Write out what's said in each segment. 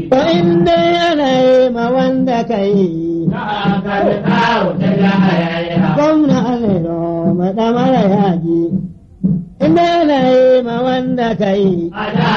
Ba in dai ana yi ma wanda ka yi. Gwamna Alero maɗamara yaji. In dai ana yi ma wanda ka yi.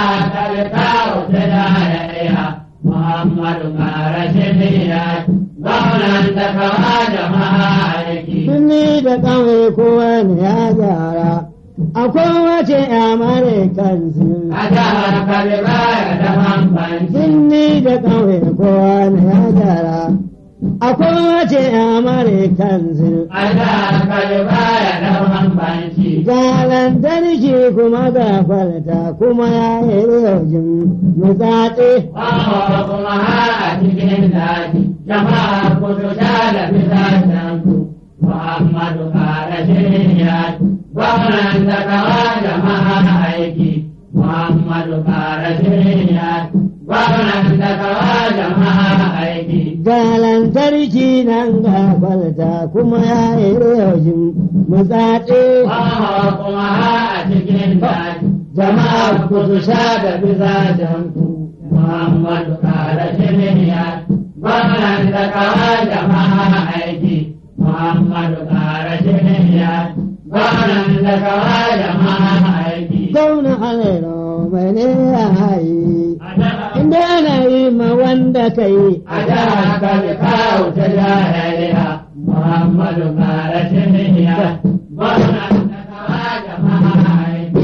Muhammadu Marashidiyya, gwamnan da kawa jama'a aiki. Sunni da ƙauye kowa ne ya gyara. Akwai wace amare kansu. A jihar Kalibaya da Bambanci, Sunni da ƙauye kowa ne ya gyara. Akwai wace amare kansu. a jihar Kalibaya da Bambanci. Ga lantarki kuma ga kwalta kuma ya yi rojin mutsatse. Wawa kuma har a cikin daji, jama'a kudu sha da bisashen ku. Muhammadu Marashidiyya, gwamnan da kawa jama'a aiki. Muhammadu Marashidiyya, gwamnan da kawa jama'a aiki. Ga lantarki nan ga kwalta kuma ya yi rojin mutsatse. Wawa kuma har a cikin daji, jama'a kudu sha da bisashen ku. Muhammadu Marashidiyya, gwamnan da kawa jama'a aiki. Muhammadu Marashidiyya, gwamnan da kawa jama'a aiki. Zauna alero mai ne ya hayi. Inda ana yi ma wanda ka yi. a jihar Kano kawo ta jahiliya Muhammadu Marashidiyya, gwamnan da kawa jama'a aiki.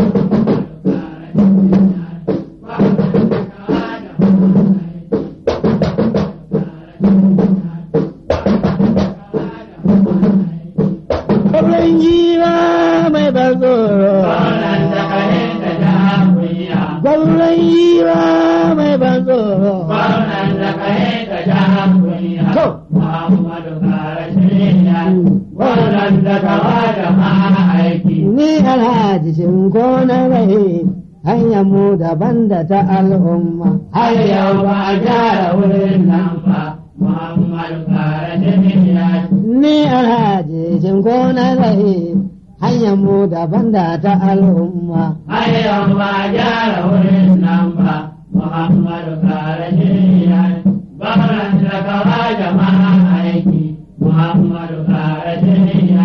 Kwallon giwa mai ban tsoro. Gwamnan da kare da jihar kunya. Kwallon giwa mai ban tsoro. Gwamnan da kare da jihar kunya. To. Muhammadu Marashidiyya, gwamnan da kawa jama'a aiki. Ni alhaji shinko na rai hanyar mu daban da ta al'umma. har yau ba a gyara wurin nan ba Muhammadu Marashidiyya, Ni alhaji shinko na rai hanyar mu daban da ta al'umma. har yau ba a gyara wurin nan ba Muhammadu Marashidiyya, gwamnan da kawa jama'a aiki Muhammadu Marashidiyya.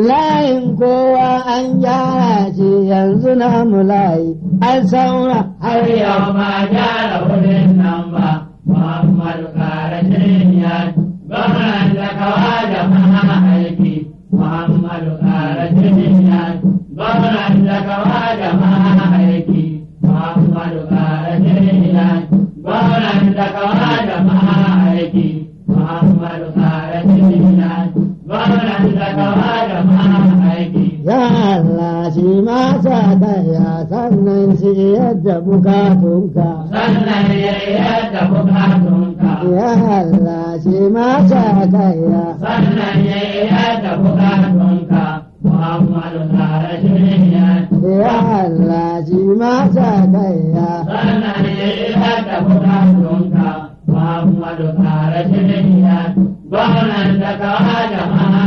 Layin kowa an gyara shi yanzu na mu layi an saura. har yau ba gyara wurin nan ba Muhammadu Karashiniya gwamnan da kawa da maha aiki Muhammadu Karashiniya gwamnan da kawa da maha aiki Muhammadu Karashiniya gwamnan da kawa da maha aiki Muhammadu Karashiniya gwamnan da kawa da maha aiki Ya Allah shi ma sa ya sannan shi yadda bukatunka. sannan ya yadda bukatunka Ya Allah shi ma sa ya sannan ya yadda bukatunka Muhammadu tare shirya Ya Allah shi ma sa ya sannan ya yadda bukatunka Muhammadu tare shirya gwamnan da kawa da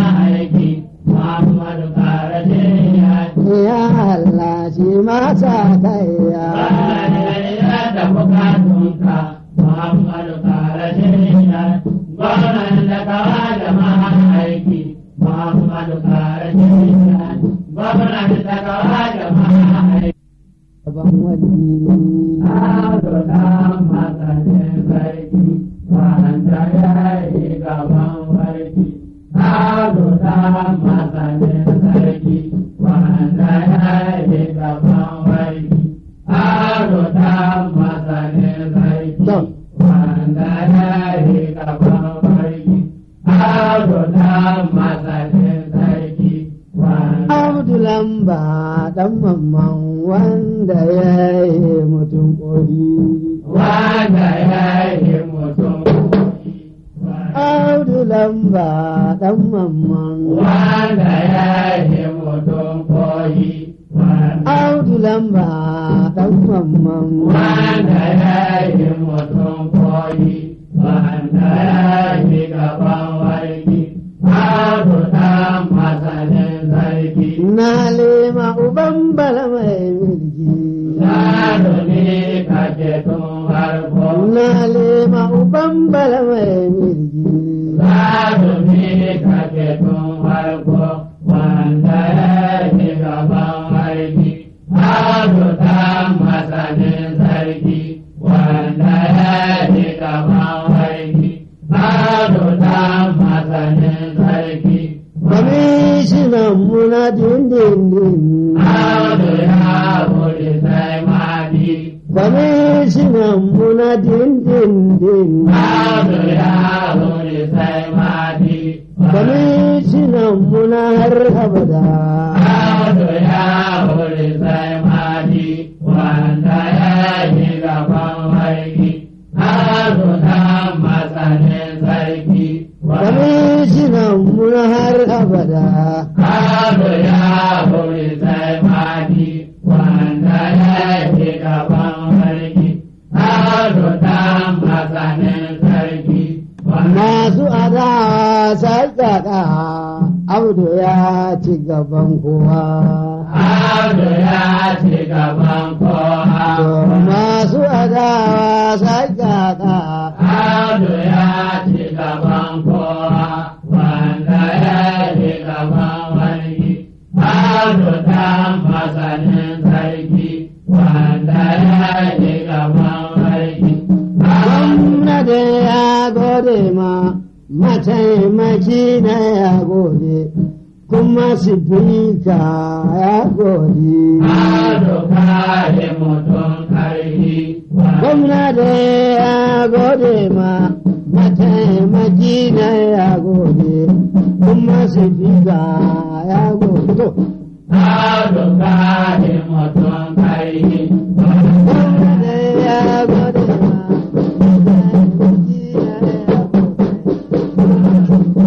aiki Muhammadu tare shirya Ya Allah shi ma sa ya sannan ya yadda bukatunka Muhammadu tare shirya gwamnan da kawa da aiki Muhammadu tare shirya gwamnan da kawa da aiki Ban wani Ado dan masanin sarki, wanda ya yi gaban warki. Ado dan masanin sarki, wanda ya yi gaban warki. Ado dan masanin sarki, wanda ya yi gaban warki. Ado dan masanin sarki, wanda Abdulamba dan mamman wanda ya yi mutum ƙori. wanda ya yi mutum. Abdulamba dan mamman. wanda ya yi mutum koyi wanda Abdulamba dan mamman. wanda ya yi mutum koyi wanda ya yi gaban warki abu dan masanin sarki Na lema uban bala mai mulki. Sadu ne kake tun harko na lema uban bala mai mirgi Zarumi kake tun farko wanda ya yi gaban aiki, azuta masanin sarki wanda ya yi gaban aiki, azuta masanin sarki. kwamishinan muna dindindin Audu ya wuri sai madi, kwamishinan muna dindindin Audu ya wuri sai madi. kwamishinan muna har abada Audu ya wuri sai madi wanda ya yi gaban aiki, Audu dan masanin sarki. kwamishinan muna har abada Audu ya wuri sai madi wanda ya yi gaban aiki, Audu dan masanin sarki. masu adawa sai kaka abdu ya ci gaban kowa Audu ya ci gaban To kowa. masu adawa sai kaka Audu ya ci gaban kowa wanda ya ci gaban wani. Audu dan masanin sarki wanda ya ci gaban wani. gwamnati ya gode ma mataimaki na ya gode kuma sifika ya gode Audu kare mutum karfi gwamnati ya gode ma mataimaki na ya gode kuma sifika ya gode to Audu kare mutum karfi gwamnati ya gode ma mataimaki na ya gode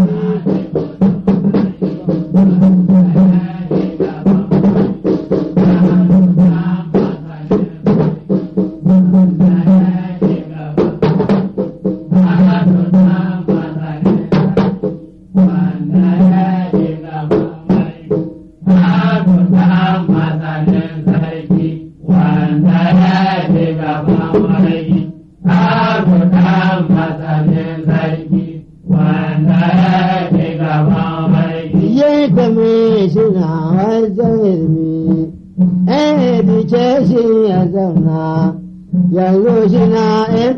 Ye kame shi na wajen ilmi, eh bice shi ya zauna, yanzu shi na in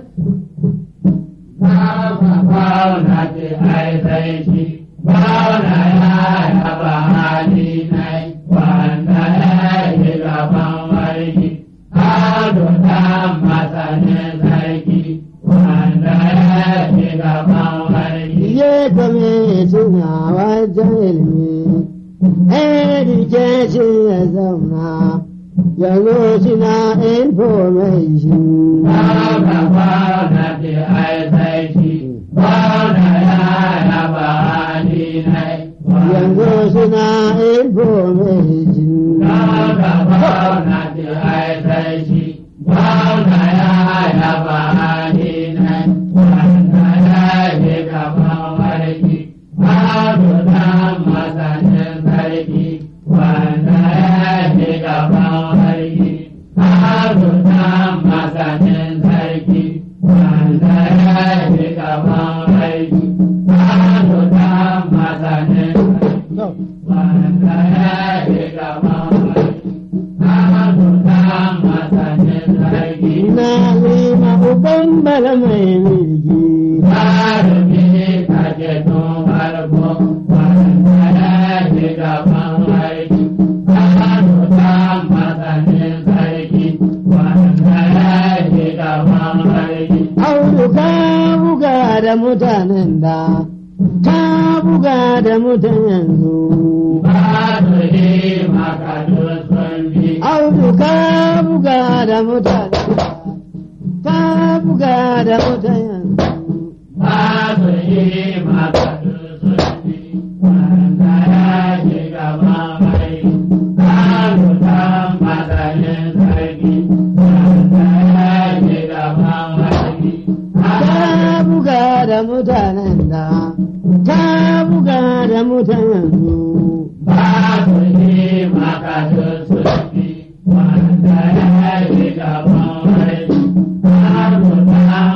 Bauna ce ai sai shi, bauna ya yaba hali nai, wanda ya yi gaban warki, ado ta masanin sarki, wanda ya yi gaban warki. ye kame shi na wajen ilmi, eh bice shi ya zauna, yanzu shi na information. Bauna bauna ce ai sai shi, bauna ya yaba hali nai, Yanzu shi na information. Bauna bauna ce ai sai shi, bauna ya yaba hali nai, wanda ya yi gaban warki, ado dan masanin sarki, wanda ya yi gaban warki, ado dan masanin sarki, wanda ya yi gaban warki, ado dan masanin sarki. No. Wanda ya yi gaban warki, ado dan masanin sarki. Na lima uban bala mai mirgi. Jarumi kake tun farko, wanda ya ji gaban aiki, Kano ta masanin sarki, wanda ya ji gaban aiki. Audu ka buga da mutanen da, ka buga da mutan yanzu. Ba su yi maka sun bi, Audu ka buga da mutanen da, ka buga da mutan yanzu. ba su yi maka sun bi, wanda ya ji gaban aiki, Kano ta masanin sarki, wanda ya ji gaban aiki. Ka buga da mutanen da, ka buga da mutan yanzu. Babu ne maka sulfi wanda ya yi gaban rai, babu ta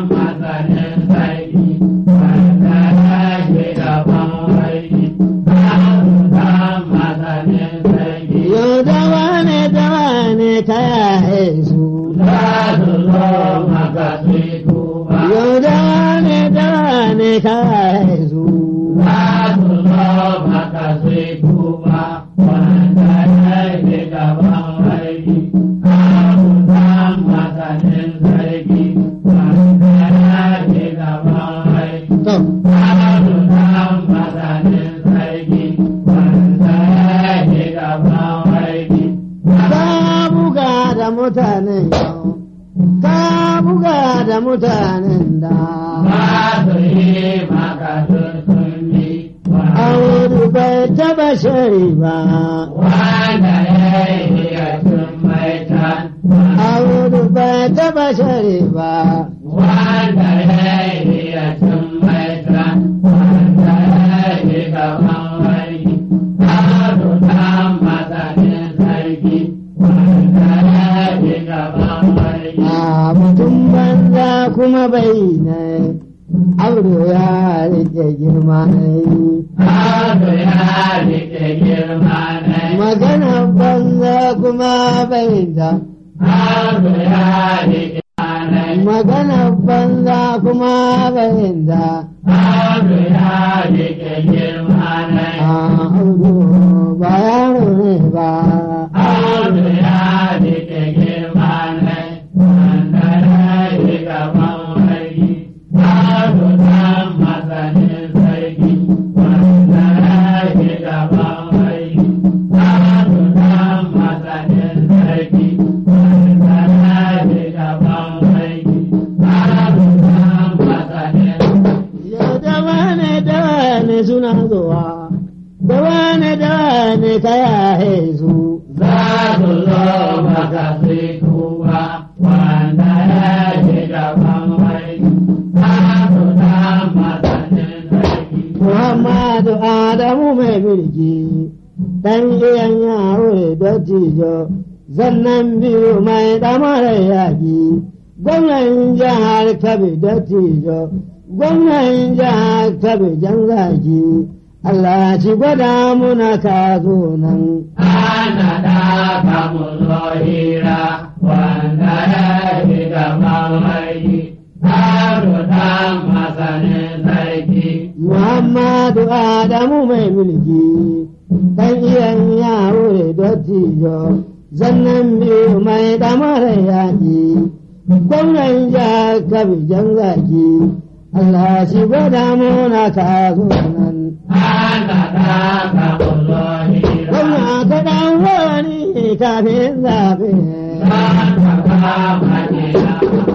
zo maka su yi tuba. yau da wane da wane ka haizu Za su zo maka su yi tuba, wanda ya yi gaban aiki. Abu san masanin sarki, wanda ya yi gaban aiki. to Abu san masanin sarki, wanda ya yi gaban aiki. ka buga da mutanen yau ka buga da mutanen da Ba su yi maka sun yi Audu bai taba shari ba wanda ya yi ya sun mai can. Audu bai taba shari ba Wanda ya yi ya sun mai can. Wanda ya yi gaban wani. Abu dan masanin sarki. Wanda ya yi gaban wani. a mutum banza kuma bai ne Audu ya rike girma ne Abu ya rike girma ne. magana banza kuma bai da Abu ya rike ne. magana banza kuma bai da Abu ya rike girma ne. a Audu ba yaro ne ba Abu ya rike girma ne. Wanda ya yi gaban wani. Abu dan masanin sarki. Wanda ya yi gaban wani. Abu dan masanin sarki. Wanda ya yi gaban wani. Abu dan masanin Yau da wane da wane suna zuwa, da wane da wane ka yahe su. za su zo maka sai tuba wanda ya ji gaban wai za su dan masanin sarki Muhammadu Adamu mai mulki, ɗan iyan yaro da tijo, zannan biyu mai ɗamarar yaƙi, gwamnan jihar Kabe da tijo, gwamnan jihar Kabe jan zaki, Allah ci gwada muna ka zo nan. ana da kamu zo hira wanda ya ji gaban wai za su dan masanin sarki Muhammadu Adamu mai mulki, ɗan iyan yaro da dottijo, zannan biyu mai ɗamarar yaƙi, gwamnan jihar Kabijan zaki, Allah shi gwada muna ka zo nan. ana da kamu zo hira Gwamna ka ɗan wani kafin zaɓe. za ka kama gida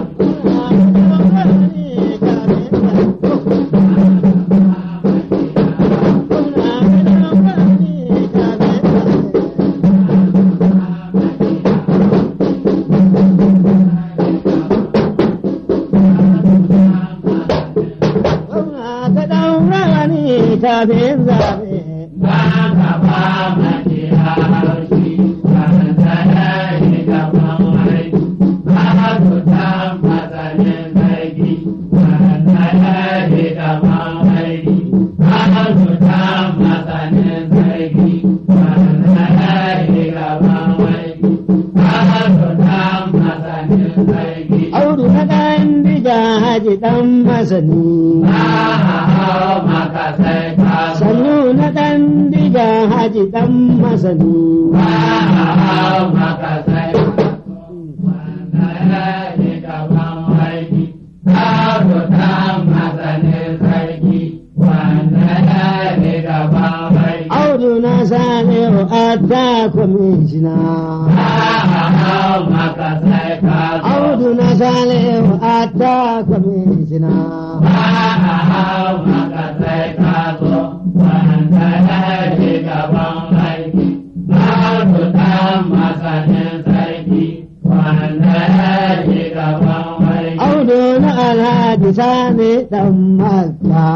Kafin zaɓe. za ka ba majiya haushi wanda ya yi gaban wai za su san masanin sarki wanda ya yi gaban wai za su san masanin sarki wanda ya yi gaban wai za su san masanin sarki Audu na ɗan diga haji ɗan masani. za a hau maka sai ka zo Sannu na ɗan diga haji ɗan masani. za a hau maka sai ka zo wanda ya yi gaban waiki za su san masanin sarki wanda ya yi gaban waiki Audu na sani ta kwamishina. za a hau maka sai ka zo Audu na sani ta kwamishina. za a hau maka sai ka zo wanda ya yi gaban waiki za su san masanin sarki wanda ya yi gaban waiki Audu na alhaji sani ɗan makka.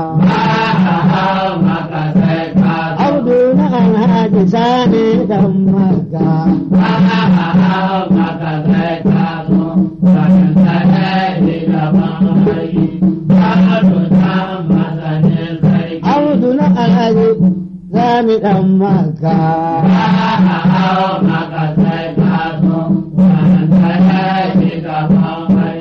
Audu na alhaji sani ɗan makka. Audu na alhaji sani ɗan makka. Maka sai ka zo, wanda ya shiga ban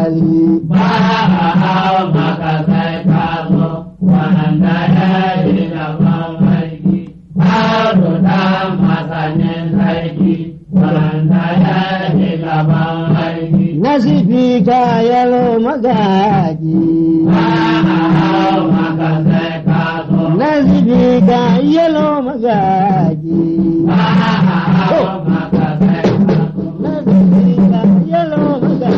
hali ba a hau maka sai ka zo wanda ya yi gaban sarki ado ta masanin sarki wanda ya yi gaban sarki nasifi ka yalo magaji ba a hau maka sai ka zo nasifi ka yalo magaji ba a hau maka sai ka zo nasifi ka yalo magaji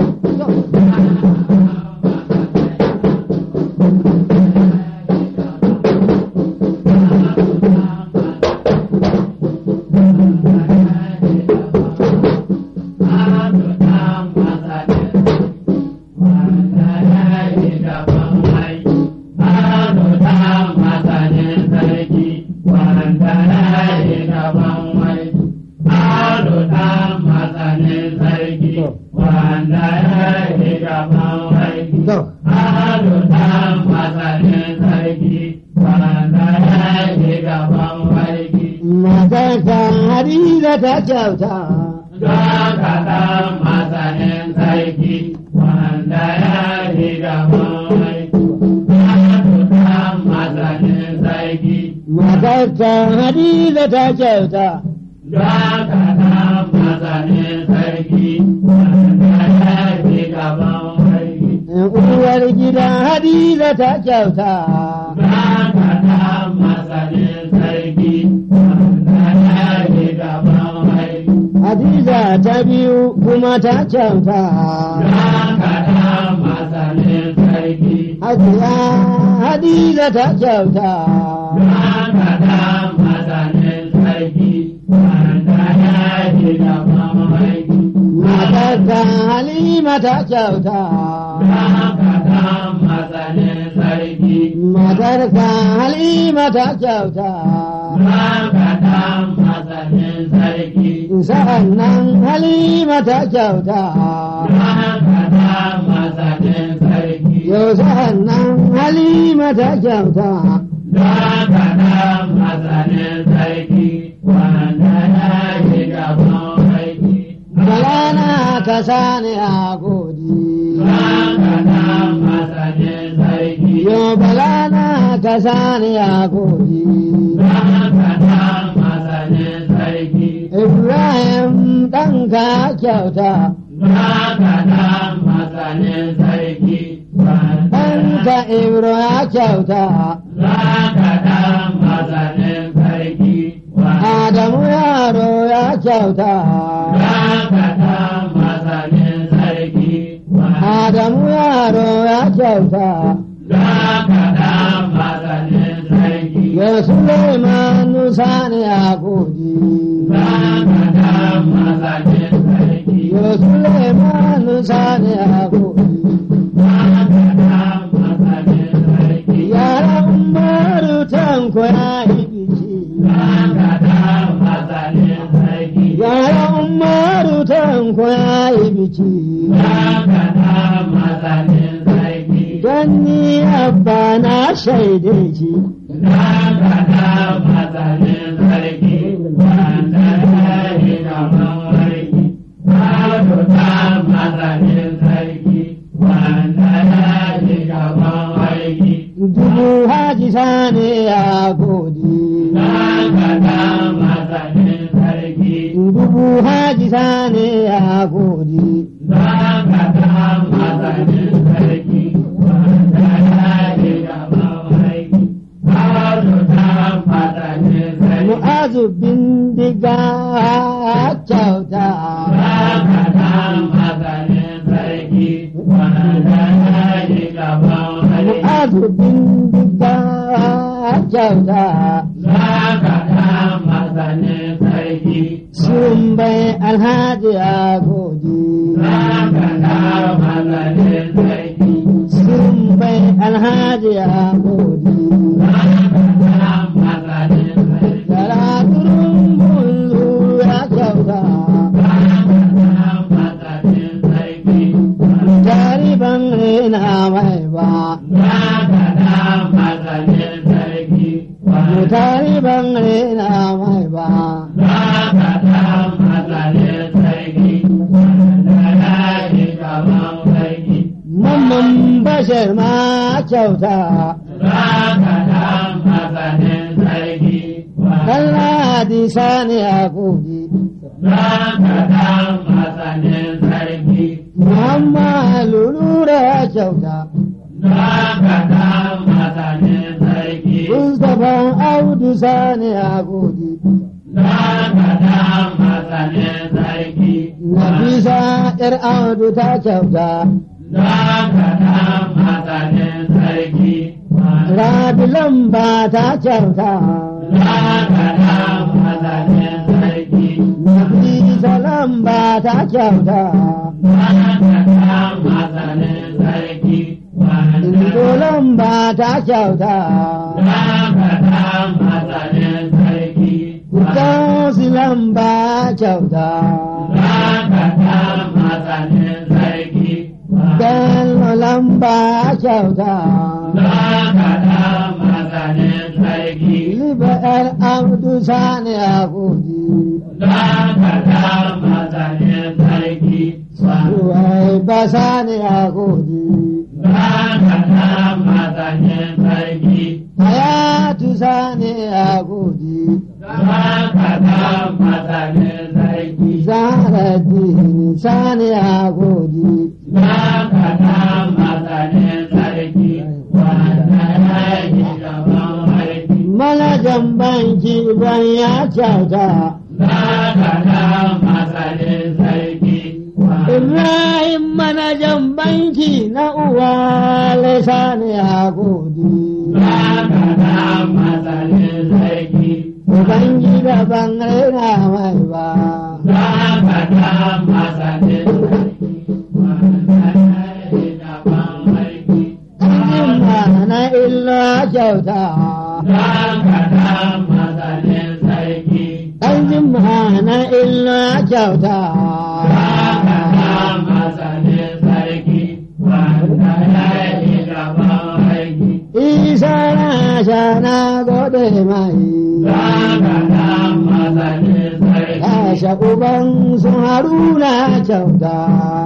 Wanda ya yi gaban sarki. to Ado ta masanin sarki, wanda ya yi gaban sarki. matarka hadiza ta kyauta Zaka ta masanin sarki, wanda ya yi gaban sarki. Ado ta masanin sarki, matarka hadiza ta kyauta zaka ta masanin sarki, wanda ya yi gaban sarki. uwar gida hadiza ta kyauta Zaka ta masanin sarki, wanda ya yi gaban sarki. hadiza ta biyu kuma ta kyauta Zaka ta masanin sarki, hajiya hadiza ta kyauta zaka ta masanin sarki, wanda ya yi gaban sarki. matarka halima ta kyauta Zaka ta masanin sarki, matarka halima ta kyauta zaka ta masanin sarki. sa'an nan halima ta kyauta Zaka ta masanin sarki. yau sa'an nan halima ta kyauta Zaka ta masanin sarki, wanda ya yi gaban sarki. balana ka sani a godi Zaka ta masanin sarki. yau balana ka sani a godi Zaka ta masanin sarki. ibrahim ɗanka kyauta Zaka ta masanin sarki. ɗanka ibro ya kyauta Zaka ta masanin sarki. adamu yaro ya kyauta Zaka ta masanin sarki. adamu yaro ya kyauta Zaka ta masanin sarki. ya suleiman sani a godi Zaka ta masanin sarki. ya suleiman sani a godi Zaka ta masanin sarki. yara umaru tanko ya yi biki Zaka ta masanin sarki. yara umaru tanko ya yi biki Zaka ta masanin sarki. don ni abba na shaide shi Zaka ta masanin sarki. Wanda ya yi gaban sarki. Ado ta masanin sarki. Wanda ya yi gaban sarki. dubu haji sani a godi Zaka ta masanin sarki. dubu haji sani a godi Zaka ta masanin sarki. Wanda ya yi gaban sarki. Ado ta masanin sarki. mu'azu bindiga kyauta Zaka ta masanin sarki. Wanda ya yi gaban sarki. mu'azu bindiga kyauta Zaka ta masanin sarki. sun bai alhaji a godi Zaka ta masanin sarki. sun bai alhaji a godi Zaka ta masanin sarki. Yara turun bulu ya kyauta Zaka ta masanin sarki. jariban rena mai ba Zaka ta masanin sarki. jariban rena mai ba Zaka ta masanin sarki. Wanda ya yi gaban sarki. ma kyauta Zaka dan masanin sarki. dan ladi sani a kudi Zaka dan masanin sarki. Muhammadu lura kyauta Zaka dan masanin sarki. Mustapha Audu sani a kudi Zaka dan masanin sarki. Nafisa ‘yar Audu ta kyauta Zaka dan masanin sarki. Rabi lamba ta kyauta Zaka dan masanin sarki. Nafisa lamba ta kyauta Zaka dan masanin sarki. Indo lamba ta kyauta Zaka dan masanin sarki. Gausi lamba kyauta Zaka dan masanin sarki. Bello lamba kyauta Zaka dan masanin sarki. Liba ‘yar Audu sani a kudi Zaka dan masanin sarki. Ruwai ba sani a kudi Zaka dan masanin sarki. Hayatu sani a kudi Zaka dan masanin sarki. Zara dini sani a kudi Zaka dan masanin sarki. Wanda ya yi gaban sarki. Manajan banki ban ya kyauta Zaka dan masanin sarki. Ibrahim manajan banki na uwa sani a kudi Zaka dan masanin sarki. Ubangida ban raina mai ba Zaka dan masanin sarki. Wanda ya yi gaban sarki. Ajin na illa kyauta Zaka dan masanin sarki. Ajin na illa kyauta Zaka dan masanin sarki. Wanda ya yi gaban sarki. Isa na sha na gode mai Zaka dan masanin sarki. Kasha uban su haruna kyauta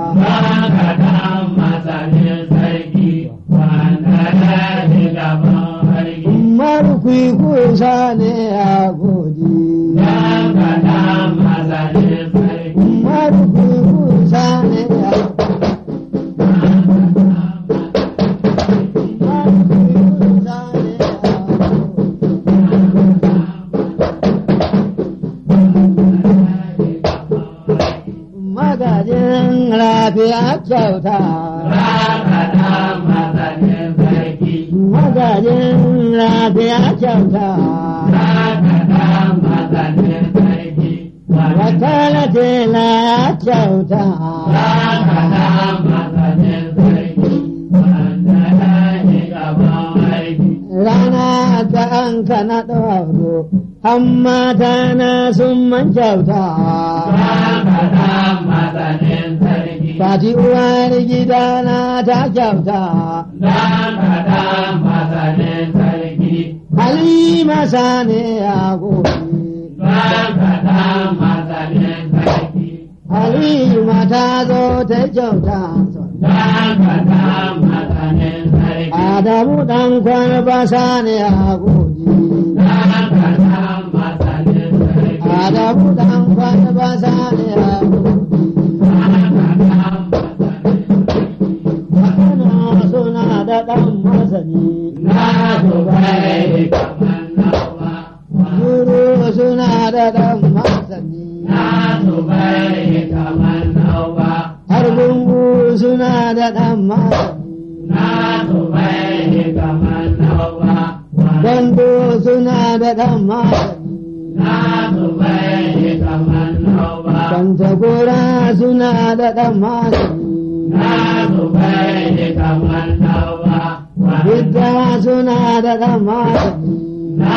Zaka dan masanin sarki. Wanda ya yi gaban sarki. Marukwi kusa ne a godi Zaka dan masanin sarki. Marukwi kusa ne a Marukwi kusa ne a Magajin lafiya kyauta Zaka dan masanin sarki. Magajin lafiya kyauta Zaka dan masanin sarki. Wakala tela kyauta Zaka dan masanin sarki. Wanda ya yi gaban sarki. Rana ta an kana ɗauro Amma ta na sun man kyauta Zaka dan masanin sarki. Fati uwar gidana ta kyauta Zaka dan masanin sarki. Halima sane a gobe Zaka dan masanin sarki. Halima ta zo ta kyauta Zaka dan masanin sarki. Adamu ɗan kwalba sane a gobe Zaka dan masanin sarki. Adamu ɗan kwalba sane a gobe Zaka dan masanin Makana suna da ɗan masani Na zubai kamar nawa. Guru suna da ɗan masani Na zubai kamar nawa. Har gungu suna da ɗan masani Na zubai kamar nawa. Gando suna da ɗan masani Na zubai kamar nawa. Kwantagora suna da ɗan masani Na zubai kamar nawa. Bidda suna da ɗan masani Na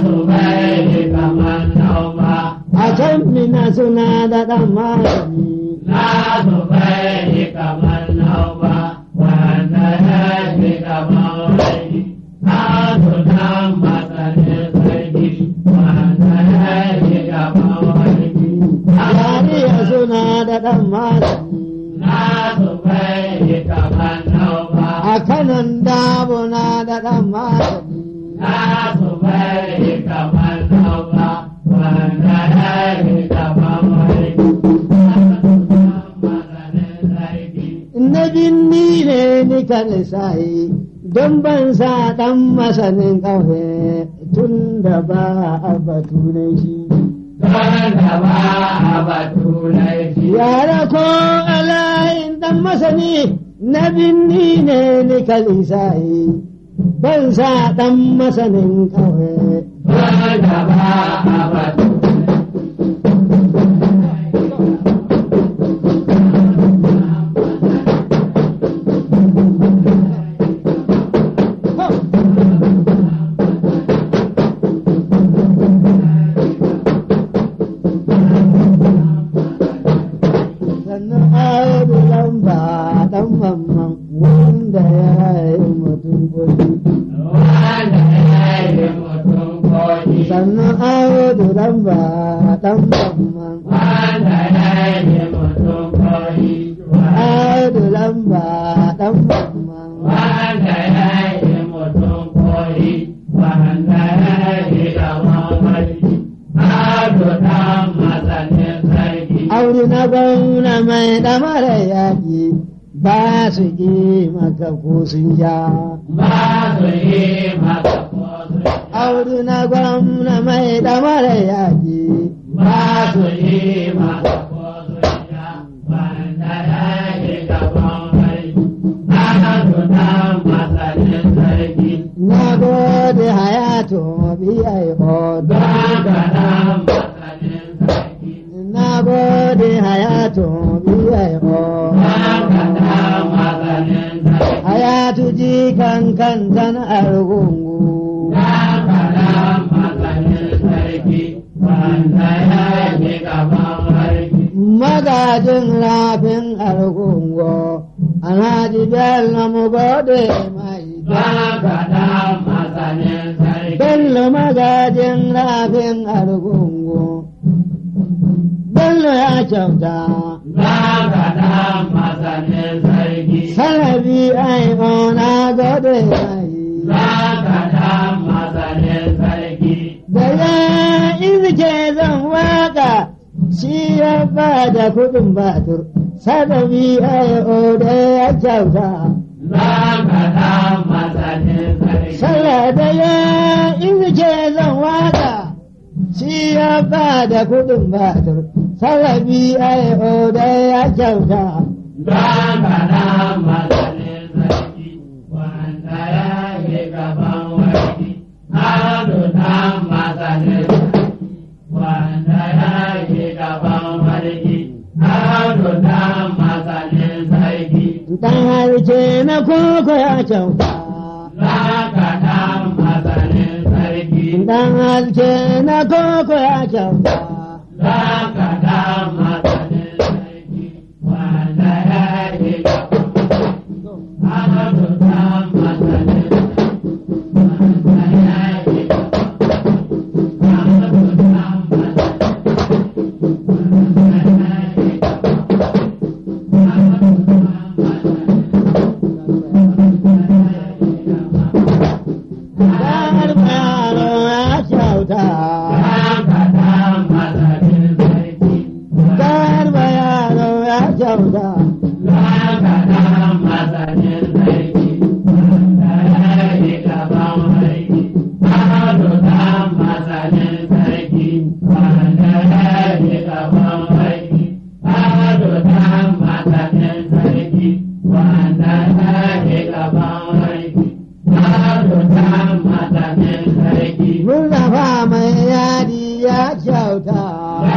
zubai kamar nawa. A can mina suna da ɗan masani Na zubai kamar nawa. Wanda ya fi kamar wani. Na zunan masanin sarki. Wanda ya fi kamar wani. Yariya suna da ɗan masani Na zubai kamar nawa. A a kanan dabuna da ɗan masani. na su bari kamar nauka wanda ya yi gaban wani maganin sarki Na binni ne ni kan sayi don ban sa ɗan masanin ƙauye tun da ba a batu na shi. wanda ba a batu laifi Yara ko alayin ɗan masani na binni ne ni kan sayi ban sa ɗan masanin ƙauye. wanda ba a batu sannan audu lamba ɗan mamman wanda ya yi mutum kudi. wanda ya yi mutum koji sannan audu lamba ɗan mamman wanda ya yi mutum koji audu lamba ɗan mamman wanda ya yi mutum koji wanda ya yi gaban wani ado dan masanin sarki audu na gwamna mai ɗamara yaƙi ba su ƙi maka ko sun ja ba su yi maka kosu audu na gwamna mai ɗamara yaƙi ba su yi maka kosu ya wanda ya yi gaban wani ado dan masanin sarki na gode hayatu biyai odo don ka dan masanin sarki na gode hayatu biyai odo hayatu ji kan kan tan argungu magajin rafin argungu alhaji bello mu gode mai bello magajin rafin argungu bello ya kyauta salabi ai ona gode mai da ya izike zan waka shi ya ba da kudin batur salabi ai ona ya kyauta sallah da ya izike zan waka shi ya ba da kudin batur salabi ai ona ya kyauta Wanda ya yi gaban warki, ado dan masanin sarki. dan harce na koko ya kyauta Zaka dan masanin sarki, dan harce na koko ya kyauta zaka dan masanin sarki, wanda ya yi gaban ado dan masanin sarki, wanda ya yi gaban ado dan masanin dan yaro ya kyauta dan yaro ya kyauta Murnafa mai yadi ya kyauta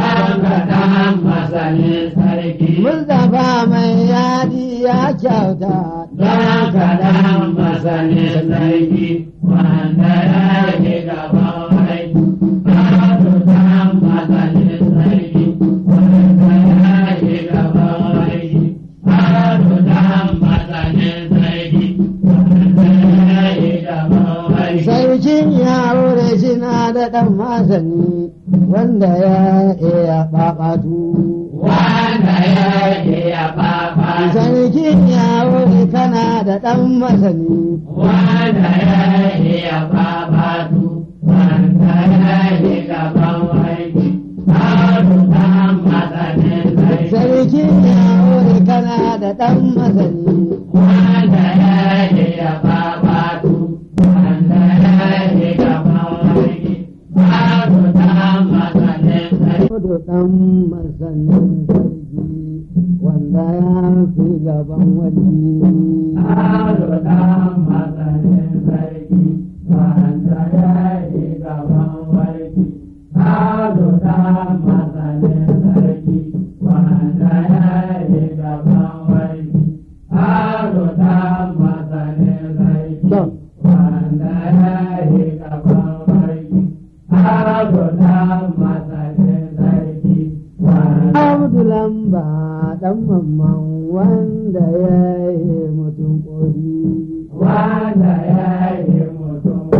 Murnafa mai yadi ya kyauta Don kaɗan masanin sarki wanda ya ke gaban aiki, Ado dan masanin sarki wanda ya ke gaban aiki, Ado dan masanin sarki wanda ya ke gaban aiki. Sarkin yaro da shi na da ɗan masani wanda ya iya ɓaɓatu. Wanda ya ke ya fafa, Sarkin yaro da kana da ɗan masani wanda ya iya babatu wanda ya yi gaban aiki haru dan masanin sarki sarki ya wuri kana da ɗan masani wanda ya iya babatu wanda ya yi gaban aiki haru dan masanin sarki Kudu ɗan masanin sarki wanda ya fi gaban wani. haru dan masanin sarki wanda ya yi gaban aiki haru dan masanin sarki wanda ya yi gaban aiki haru dan masanin sarki To, wanda ya yi gaban aiki haru dan masanin sarki wanda Abdu lamba ɗan mamman wanda ya yi mutum ƙori. wanda ya yi mutum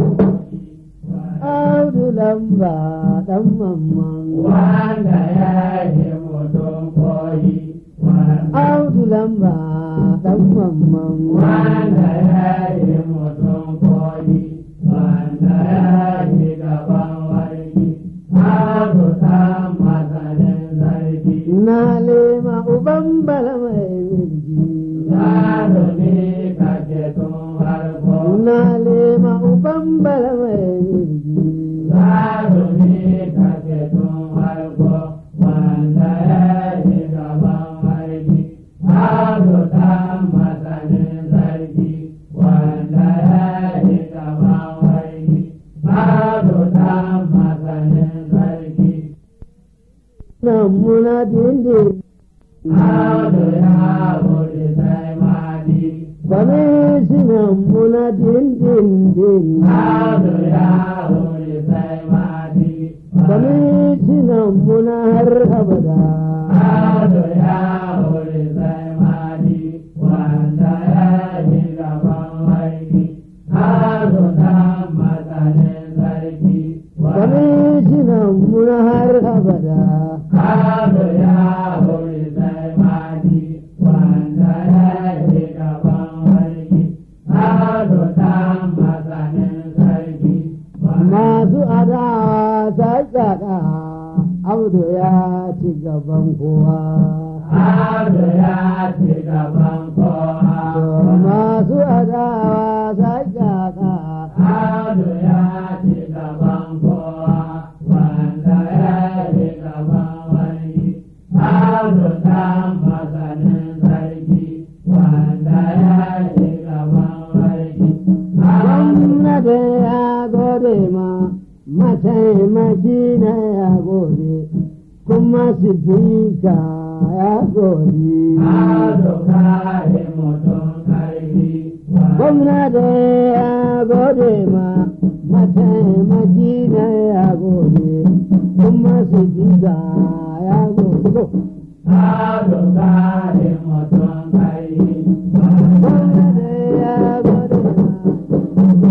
Abdu lamba ɗan mamman. wanda ya yi mutum koyi wanda Abdu lamba ɗan mamman. wanda ya yi mutum koyi wanda ya yi gaban warki haru ta masanin sarki Na lema uban bala mai milki. Yaro ne kake tun harko Na lema uban bala mai milki. Yaro ne kake tun harko wanda ya yi gaban warki haru ta masanin sarki wanda ya yi gaban warki haru ta masanin sarki Nan muna dindin. haru ya wuri sai madi Kwamishinan muna dindindin. haru ya wuri sai madi Kwamishinan muna har abada. haru ya wuri sai madi wanda ya yi gaban aiki haru ta masanin sarki Kwamishinan muna har abada. haru ya wuri sai madi wanda ya yi gaban aiki haru ta masanin sarki Masu adawa ta tsada, Abdu ya ci gaban kowa. haru ya ci gaban kowa Masu adawa ta tsada, Ado ya ci gaban kowa wanda ya yi gaban wani. Ado ta masanin sarki wanda ya yi gaban wani. gwamnati ya gode ma, mataimaki na ya gode, kuma sifika ya gode. Ado kare mutum karfi gwamnati ya gode ma mataimaki na ya gode kuma su jiga ya gode Ado kare mutum karfi gwamnati ya gode ma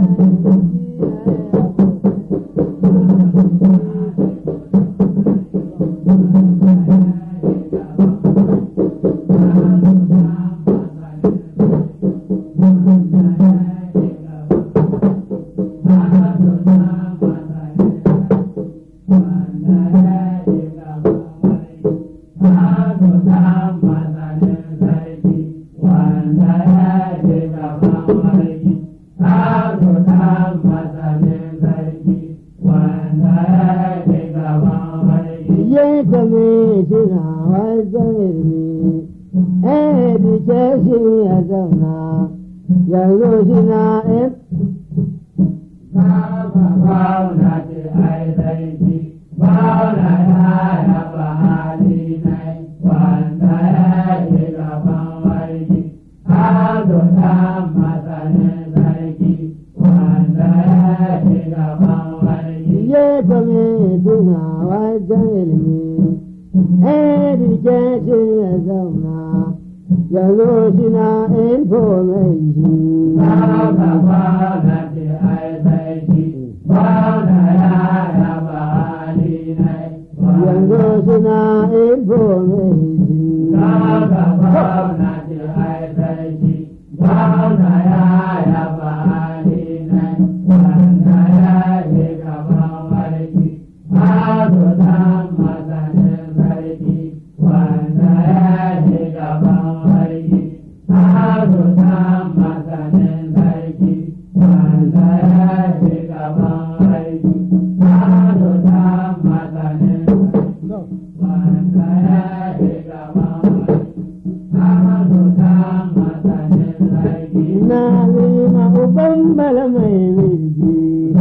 ye kame shina wajen ilmi education ya zauna yanzu shina in ye kame shina wajen ilmi education ya zauna yanzu shina information yanzu suna information Ba ina lima uban bala mai wirgi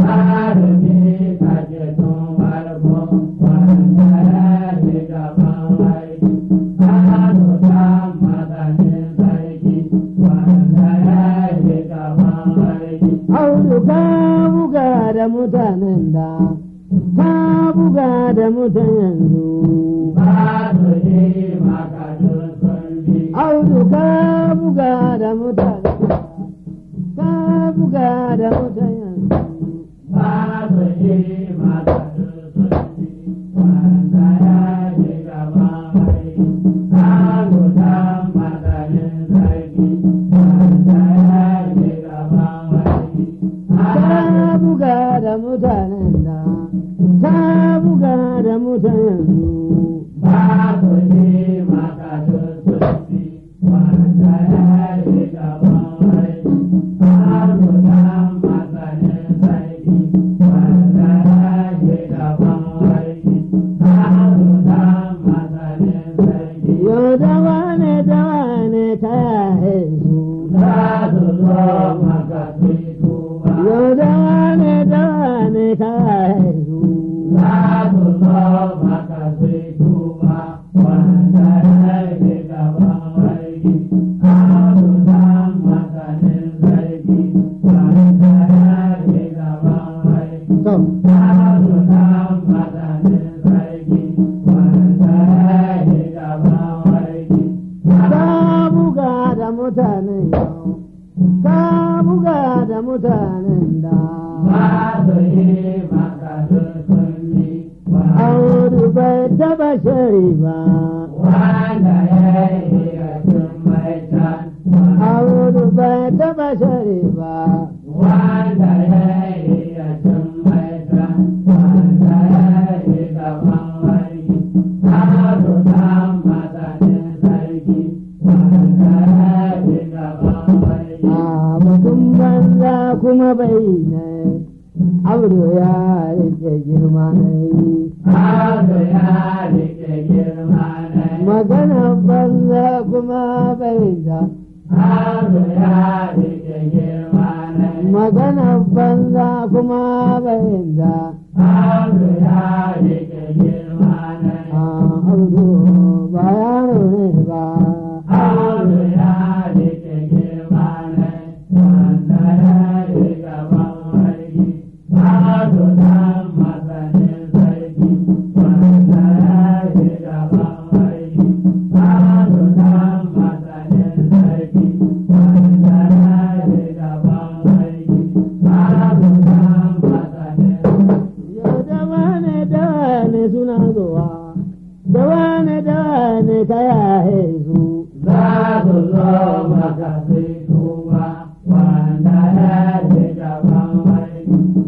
audu ka buga da mutanen da ka buga da mutan yanzu audu ka buga da mutanen da ka buga da mutan yanzu ka buga da mutanen da ka buga da mutan yanzu yau da wane da wane ta yahe su yau da wane da wane ta yahe su to ka buga da mutanen yau ka buga da mutanen da audu bai taba shari ba audu bai taba shari ba Wanda ya yi ya cin maita, wanda ya yi gaban wani, ado ta matsayin sarki, wanda ya yi gaban wani. a mutum banza kuma bai ne audu ya rike girma ne Ado ya rike girma ne, magana banza kuma bai da ado ya rike girma ne, magana banza kuma bai da ado ya rike girma ne. a audu ba yaro ne ba Ado ya rike girma ne, wanda ya yi gaban wani, ado ta matsayin sarki, wanda ya yi gaban wani, ado ta matsayin sarki, wanda ya yi gaban wani, ado ta matsayin yau da wane da wane suna zuwa da wane da wane ta yahe su za su zo maka sai tuba wanda ya ce gaban wani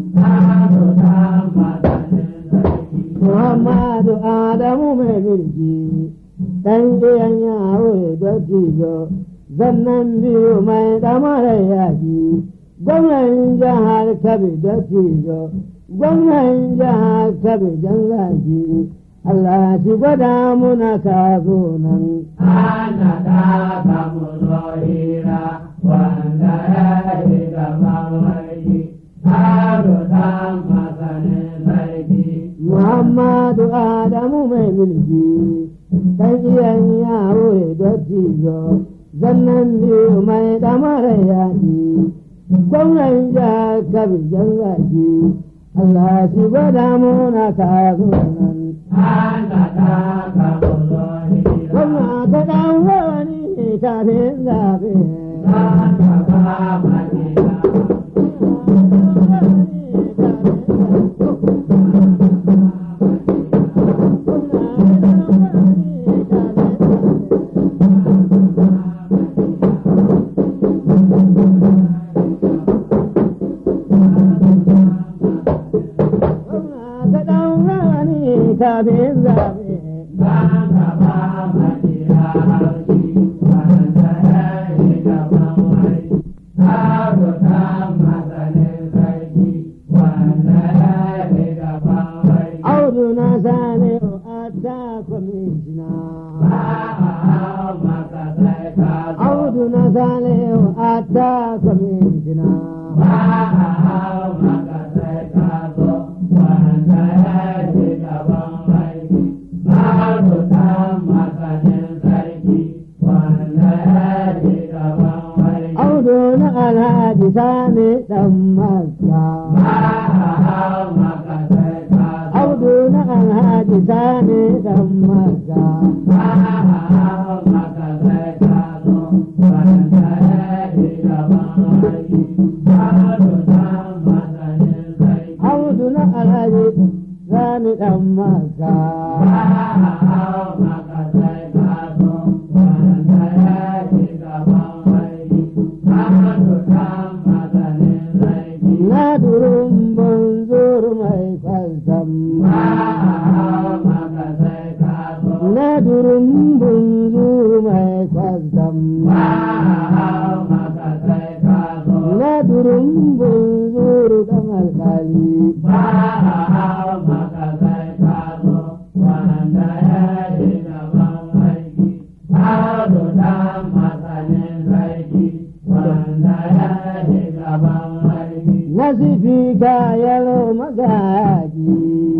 ado ta matsayin sarki Muhammadu Adamu mai mulki ɗan iyan yaro da tijo zannan biyu mai ɗamarar yaƙi gwamnan jihar Kabi da tijo gwamnan jihar Kabi jan zaki Allah shi gwada muna ka zo nan. ana da samu zohira wanda ya ce gaban wani ado ta matsayin sarki Muhammadu Adamu mai mulki ɗan iyan yaro da tijo zannan biyu mai ɗamarar yaƙi gwamnan jihar Kabi jan zaki Allah shi gwada muna ka zo nan. ana da samu zohira Gwamna ta ɗan wani kafin zaɓe. ana ba madina Kafin zaɓe. Banga ba madina haushi, wanda ya yi gaban sai ka zo. audu na salihu a ta kwamitina Ba a hau maka sai ka zo, wanda ya ji gaban aiki. Audu ɗan masanin sarki, wanda ya ji gaban aiki. audu na alhaji sani dan masa Ba a hau maka sai ka zo. audu na alhaji sani dan masa Ba a hau maka sai ka zo, wanda ya ji gaban aiki. Audu ɗan masanin sarki. audu na alhaji sani dan masa na durin banzur mai kwalsam na durin banzur mai kwalsam na durin banzur da malkali nasifi ka yalo magaji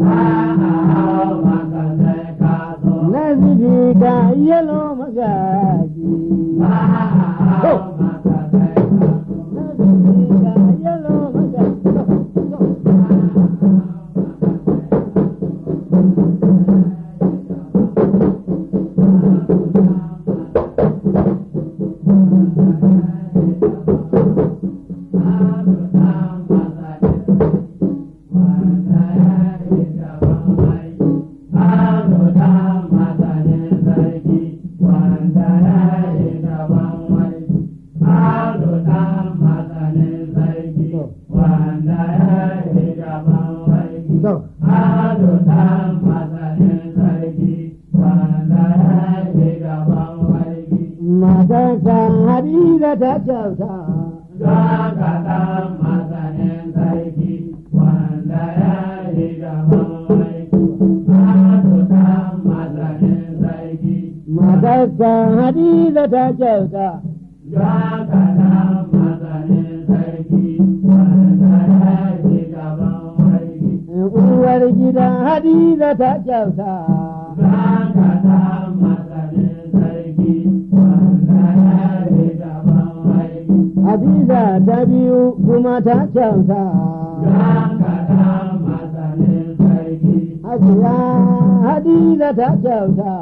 nasifi ka yalo magaji nasifi ka yalo magaji to matarsa hadiza ta kyauta matarsa hadiza ta kyauta uwar gidan hadiza ta kyauta hadiza ta biyu kuma ta kyauta hajiya hadiza ta kyauta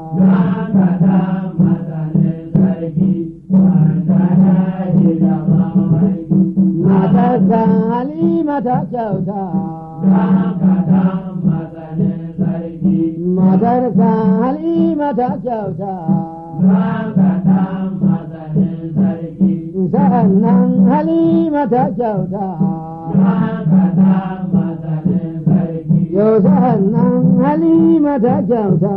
matarsa halima ta kyauta matarsa halima ta kyauta sa'an nan halima ta kyauta yau sa'an nan halima ta kyauta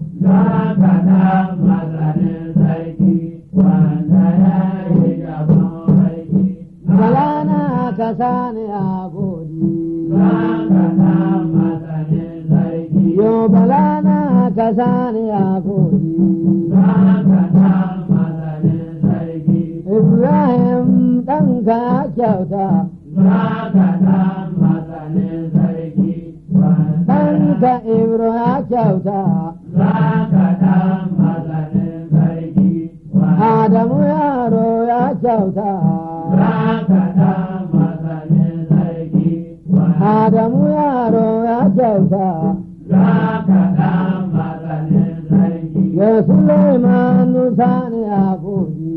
balana ka sani a godi yau balana ka sani a godi ibrahim ɗanka kyauta ɗanka ibro ya kyauta adamu yaro ya kyauta adamu yaro ya kyauta ya suleiman sani a godi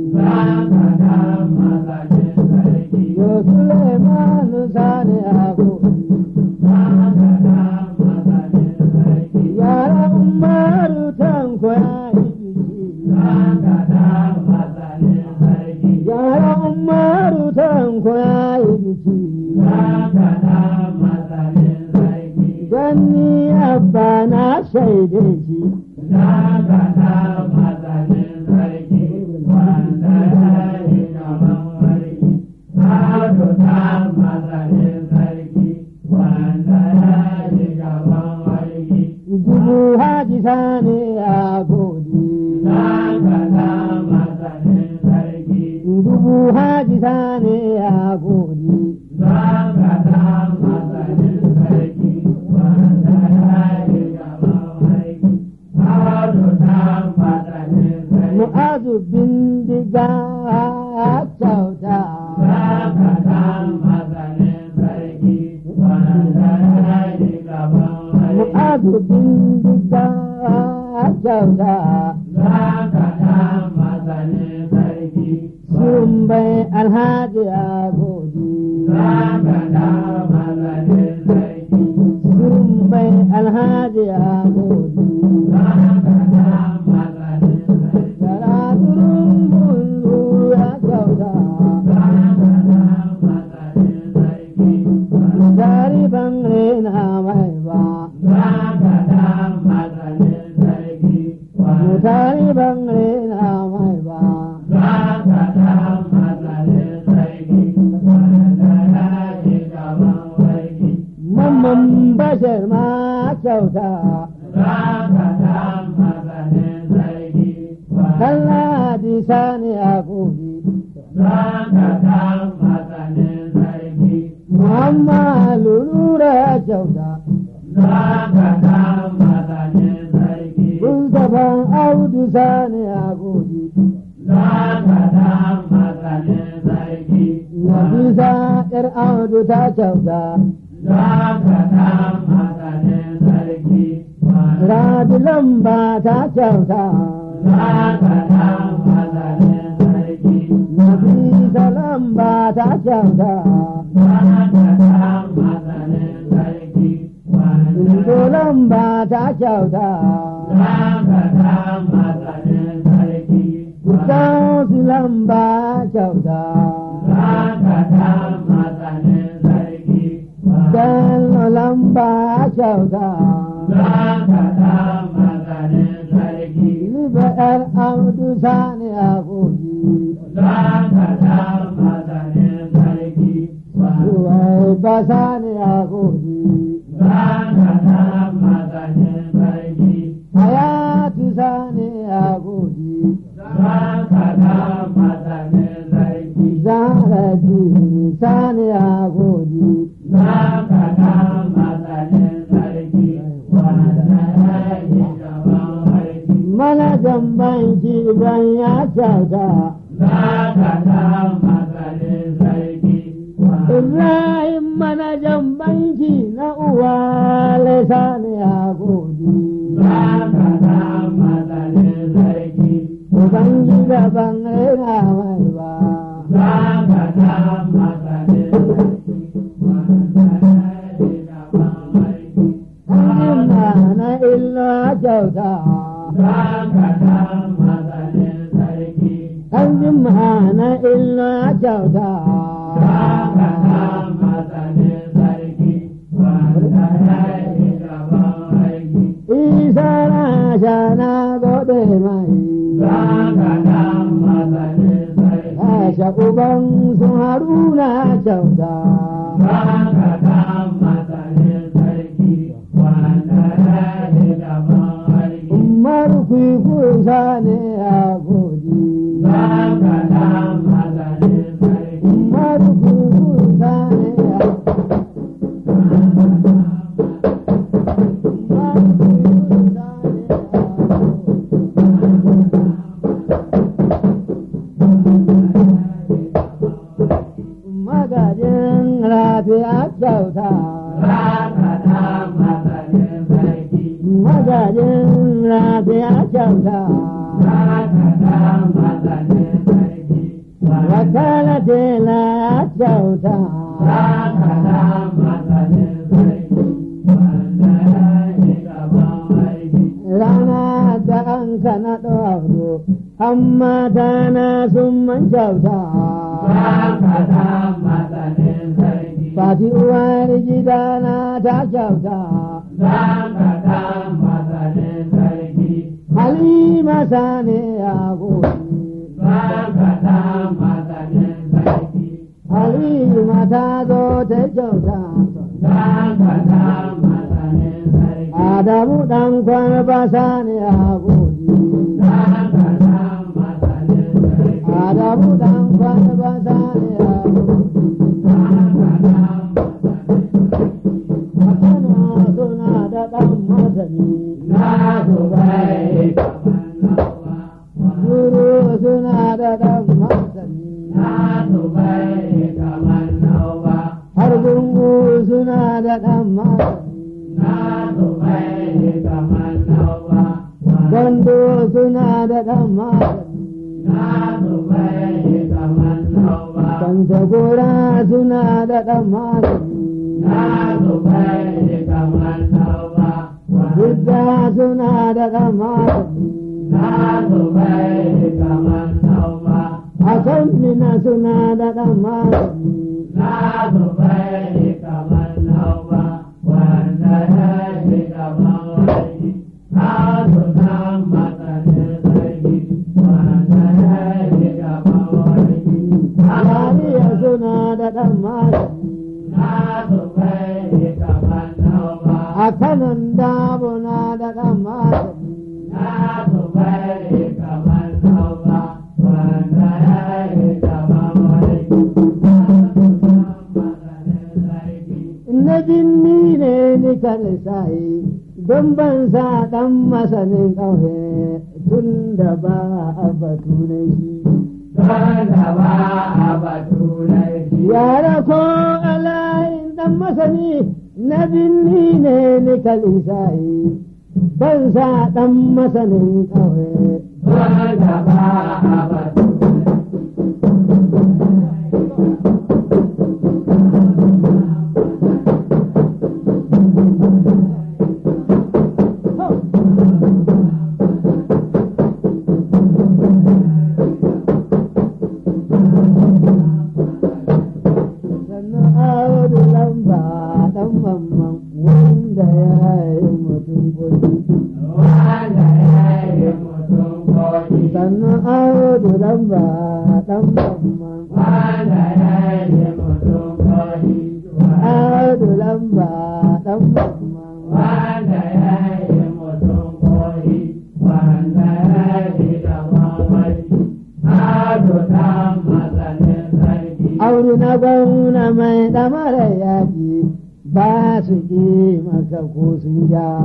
ya suleiman sani a godi yara umaru tanko ya yi biki yara umaru tanko ya yi biki ganni abba na shaide shi dubu haji sani a godi disa ne ya gode. Mu'azu bindiga kyauta. Mu'azu bindiga kyauta. Sun bai alhaji ya gode. Sun bai alhaji ya gode. Karatun bunzu ya kyauta. Dari ban rena mai ba. Mutari ban rena mai ba. Mamman bashar ma kyauta. Kalla di sani a gobe. Muhammad lura kyauta. Mustapha Audu sani a gobe. Nafisa ƴar Audu ta kyauta. Rabi lamba ta kyauta. Nafisa lamba ta kyauta. Indo lamba ta kyauta. Kusansu lamba kyauta. Bello lamba kyauta. Liba ƴar Audu sani a gobe. Suwai ba sani a gobe. Hayatu sani a gobe. Zaharaji sani a gobe. Manajan banki ban ya kyauta. Ibrahim manajan banki na uwa sani a gobe. Ubangida ban rena mai ba. Hannun na illa kyauta. Hannun na illa kyauta. Isa na sha na gode mai. Asha uban sun haruna kyauta. Umar kwikusa ne a godi. Umar kwikusa ne a Umar kwikusa ne a Magajin lafiya kyauta. Magajin lafiya kyauta. Wakala tela kyauta. Rana da an kana ɗauro, amma tana sun man kyauta. Fati uwar gidana ta kyauta. Halima sane a gobe. Halima ta zo ta kyauta. Adamu ɗan kwarba sane a gobe. Adamu ɗan kwarba da ba sa ya Kano suna da ɗan masani Guru suna da ɗan masani har gungu suna da ɗan masani Gondo suna da ɗan masani Kantagora suna da ɗan masani Bidda suna da ɗan masani A kan mina suna da ɗan masani Yariya suna da ɗan masani A kanan dabuna da ɗan masani Na binni ne ni sai don ban sa ɗan masanin ƙauye tun da ba a batu na shi. Yara ko alayin ɗan masani na binni ne ni sai ban sa ɗan masanin ƙauye. Sannan audu lamba ɗan mamman wanda ya yi mutum kuɗi. Sannan audu lamba ɗan mamman audu lamba ɗan mamman. Auri na gwamna mai ɗamarar yaƙi ba su ƙi maka ko sun ja.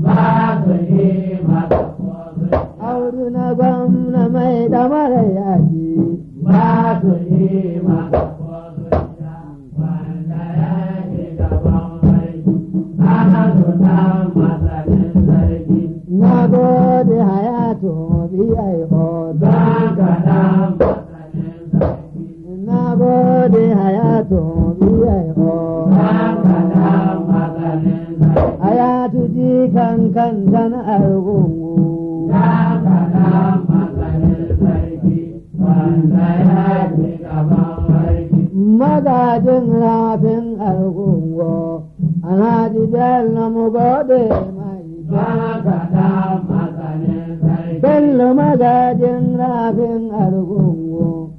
Auri na gwamna mai ɗamarar yaƙi Ba su yi maka ko sun ja, wanda ya ke gaban sarki, ana su ta masanin sarki. na gode hayatu B.I.O. Don ka dan masanin sarki, Na gode hayatu B.I.O. don ka dan masanin sarki. Hayatu ji kan kan kan argungu. Don ka dan masanin sarki, wanda ya ke gaban sarki. Magajin rafin argungu. Alhaji Bello mu gode mai. Don ka dan masanin sarki. Bello magajin rafin argungu.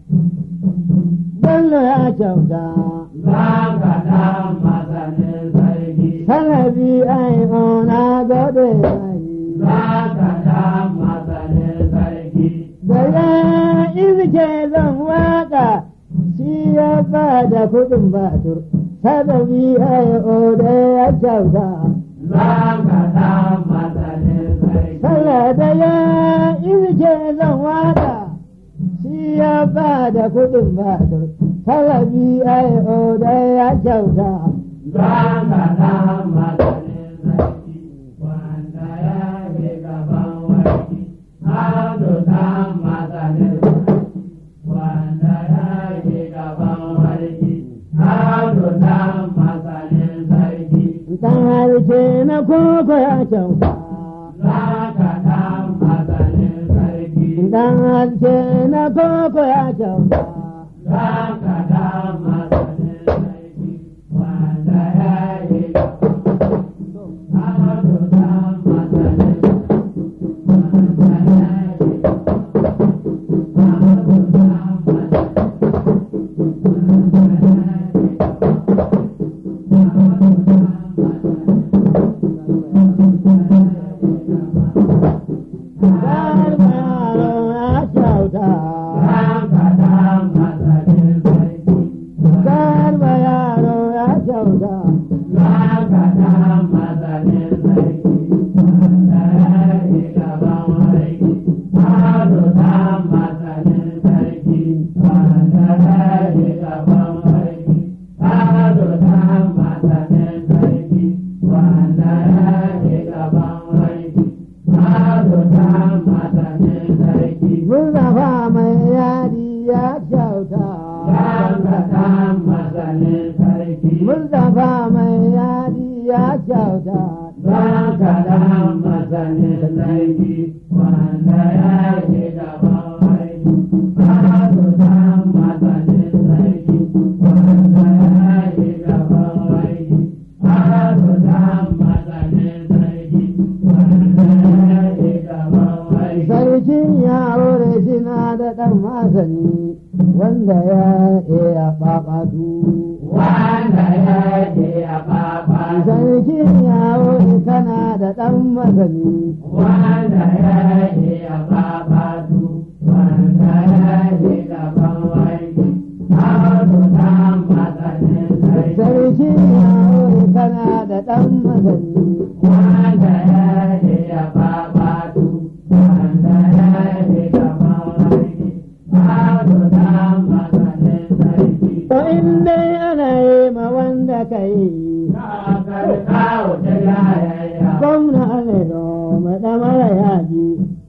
Bello ya kyauta. Don ka dan masanin sarki. Salabi ai na gode mai. Don ka dan masanin sarki. Da ya izike zan waka shi ya ba da kuɗin batur. Salabi ai da ya kyauta. Don ka dan masanin sarki. Sallah da ya izike zan waka shi ya ba da kuɗin batur. Salabi ai da ya kyauta. Don ka dan masanin sarki. Wanda ya ke gaban warki. Hado dan masanin sarki. Wanda ya ke gaban warki. Hado dan masanin sarki. Dan harke na koko ya kyauta. Don ka dan masanin sarki. Dan harke na koko ya kyauta. Don ka dan masanin sarki. Wanda ya ke gaban Hado dan masanin sarki. Wanda ya ke Hado dan masanin Dan yaro ya kyauta. Dan ka dan masanin kyauta Mustapha mai yadi ya kyauta Mustapha mai yadi ya kyauta Sarkin yaro da suna da ɗan masani wanda ya iya ɓaɓatu. Wanda ya je a baba Sarkin yaro kana da ɗan masani wanda ya yi a babatu wanda ya yi gaban wani abu ta matsanin sarki Sarkin yaro kana da ɗan masani wanda ya yi a babatu wanda ya yi gaban wani abu ta matsanin sarki To in dai ana yi ma wanda ka yi kakar kawo ta yayaya gwamna ne mai ɗamara yaji.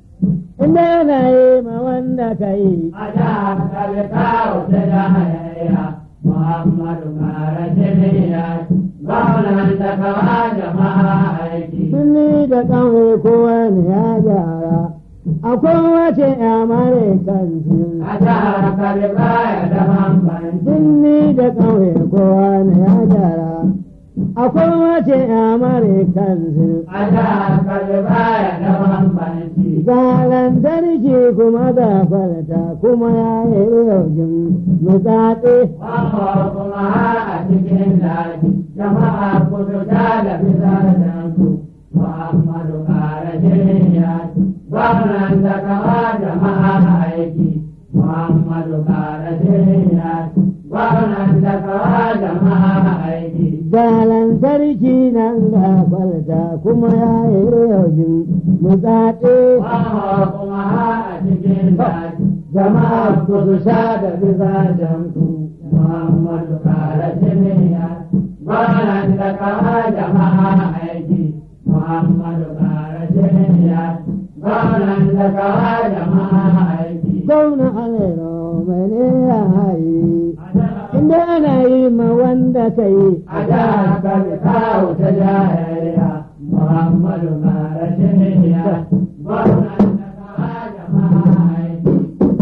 In dai ana yi ma wanda ka yi a da kalkawo ta yayaya Muhammadu Mara Jamiya gwamnan da kawa jama'a aiki. Sunni da ƙauye kowa ne ya gyara. Akwai wace yamare kansu. A da kalkaya da bambanci. Sunni da ƙauye kowa ne ya gyara. Akwai wace yamare kansu. A da kalkaya da bambanci. Ga lantarki kuma ga falta kuma ya yi yaujin mutsatse. Wamma kuma a cikin daji jama'a kudu ta da bisa da su. Muhammadu Mara Jamiya gwamnan da kawa jama'a aiki. Muhammadu Mara Jamiya gwamnan da kawa jama'a aiki. Ga lantarki nan ga falta kuma ya yi yaujin mutsatse. Wamma kuma a cikin daji jama'a kudu sha da bisa da su. Muhammadu Mara Jamiya gwamnan da kawa jama'a aiki. Muhammadu Mara Jamiya gwamnan da kawa jama'a aiki. Gwamna Alero mai ne ya hayi. Inda ana yi ma wanda ka yi. A da ka bi kawo ta jayayya Muhammadu Mara Jamiya gwamnan da kawa jama'a aiki.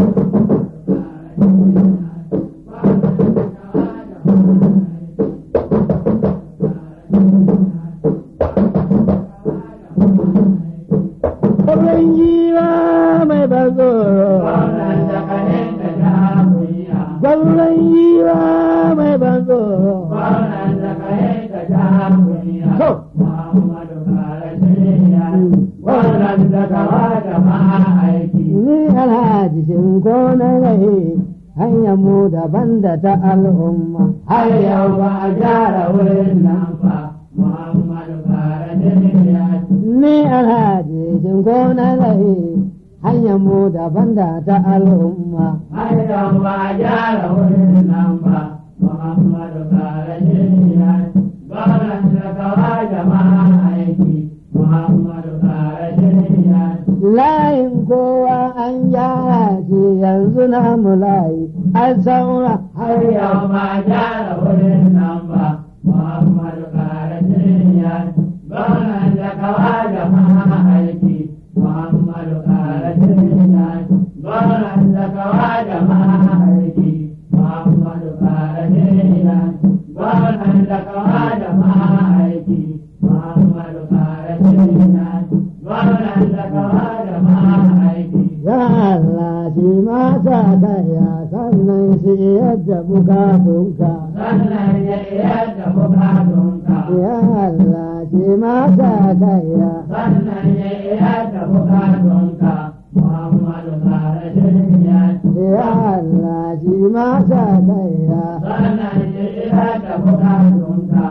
Gwamnan giwa mai ban tsoro. Gwamnan da kanin da ja kunya. Gwamnan giwa mai ban tsoro. Gwamnan da kanin da ja kunya. To. Muhammadu Mara Jamiya gwamnan da kawa jama'a aiki. Ni alhaji shinko na rai hanyar mu daban da ta al'umma. har yau ba a gyara wurin nan ba Muhammadu Bara Jamiya Ni alhaji shinko na rai hanyar mu daban da ta al'umma. har yau ba a gyara wurin nan ba Muhammadu Bara Jamiya gwamnan da kawa jama'a aiki Muhammadu Bara Jamiya Layin kowa an gyara shi yanzu na mu layi an saura har yau ba a gyara wurin nan ba Muhammadu Bara Jamiya gwamnan da kawa jama'a aiki Muhammadu Bara Jamiya gwamnan da kawa jama'a aiki Muhammadu Bara Jamiya gwamnan da kawa jama'a aiki Muhammadu Bara Jamiya gwamnan da kawa jama'a aiki ya Allah shi ma sa kaya sannan shi yadda bukatunka. sannan ya yadda bukatunka Ya Allah shi ma sa kaya sannan ya yadda bukatunka Muhammadu Bara Jamiya Ya Allah shi ma sa kaya sannan ya yadda bukatunka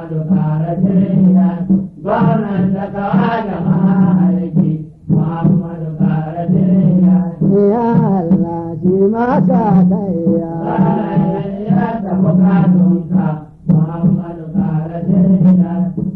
Muhammadu kara shirya gwamnan da kawa jama'a aiki Muhammadu kara shirya Ya Allah shi mata kaiya. ya ta bukatunka Muhammadu kara shirya